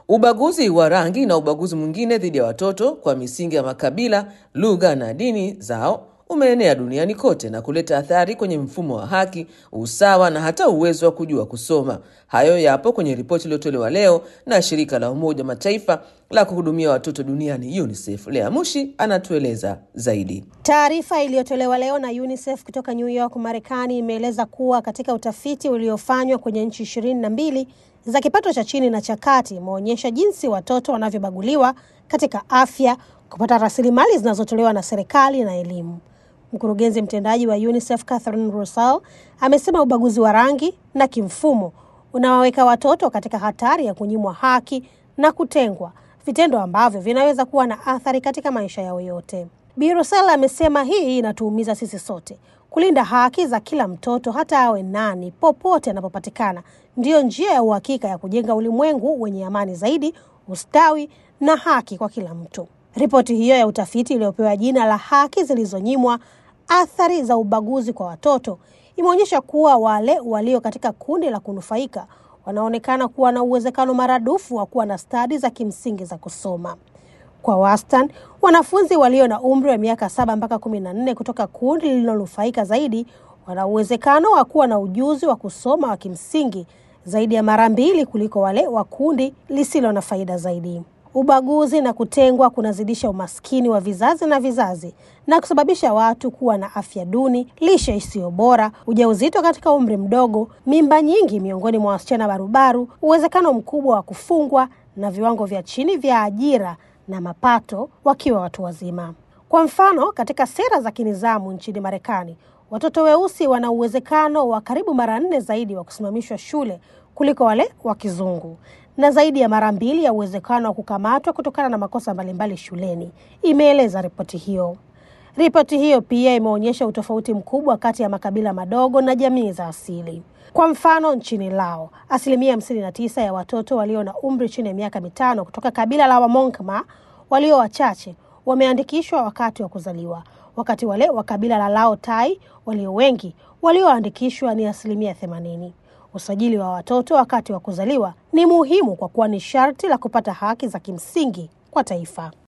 Ubaguzi wa rangi na ubaguzi mwingine dhidi ya watoto kwa misingi ya makabila, lugha na dini zao umeenea duniani kote na kuleta athari kwenye mfumo wa haki, usawa na hata uwezo wa kujua kusoma. Hayo yapo kwenye ripoti iliyotolewa leo na shirika la Umoja wa Mataifa la kuhudumia watoto duniani UNICEF. Lea Mushi anatueleza zaidi. Taarifa iliyotolewa leo na UNICEF kutoka New York, Marekani imeeleza kuwa katika utafiti uliofanywa kwenye nchi ishirini na mbili za kipato cha chini na cha kati imeonyesha jinsi watoto wanavyobaguliwa katika afya, kupata rasilimali zinazotolewa na serikali na elimu. Mkurugenzi mtendaji wa UNICEF Catherine Russell amesema ubaguzi wa rangi na kimfumo unawaweka watoto katika hatari ya kunyimwa haki na kutengwa, vitendo ambavyo vinaweza kuwa na athari katika maisha yao yote. Bi Russell amesema hii inatuumiza sisi sote. Kulinda haki za kila mtoto, hata awe nani, popote anapopatikana, ndiyo njia ya uhakika ya kujenga ulimwengu wenye amani zaidi, ustawi na haki kwa kila mtu. Ripoti hiyo ya utafiti iliyopewa jina la haki zilizonyimwa, athari za ubaguzi kwa watoto, imeonyesha kuwa wale walio katika kundi la kunufaika wanaonekana kuwa na uwezekano maradufu wa kuwa na stadi za kimsingi za kusoma. Kwa wastani, wanafunzi walio na umri wa miaka saba mpaka kumi na nne kutoka kundi lililonufaika zaidi wana uwezekano wa kuwa na ujuzi wa kusoma wa kimsingi zaidi ya mara mbili kuliko wale wa kundi lisilo na faida zaidi. Ubaguzi na kutengwa kunazidisha umaskini wa vizazi na vizazi na kusababisha watu kuwa na afya duni, lishe isiyo bora, ujauzito katika umri mdogo, mimba nyingi miongoni mwa wasichana barubaru, uwezekano mkubwa wa kufungwa na viwango vya chini vya ajira na mapato wakiwa watu wazima. Kwa mfano, katika sera za kinizamu nchini Marekani, watoto weusi wana uwezekano wa karibu mara nne zaidi wa kusimamishwa shule kuliko wale wa kizungu na zaidi ya mara mbili ya uwezekano wa kukamatwa kutokana na makosa mbalimbali shuleni, imeeleza ripoti hiyo. Ripoti hiyo pia imeonyesha utofauti mkubwa kati ya makabila madogo na jamii za asili. Kwa mfano, nchini Lao, asilimia hamsini na tisa ya watoto walio na umri chini ya miaka mitano kutoka kabila la Wamonkma walio wachache wameandikishwa wakati wa kuzaliwa, wakati wale wa kabila la Lao Tai walio wengi walioandikishwa ni asilimia themanini. Usajili wa watoto wakati wa kuzaliwa ni muhimu kwa kuwa ni sharti la kupata haki za kimsingi kwa taifa.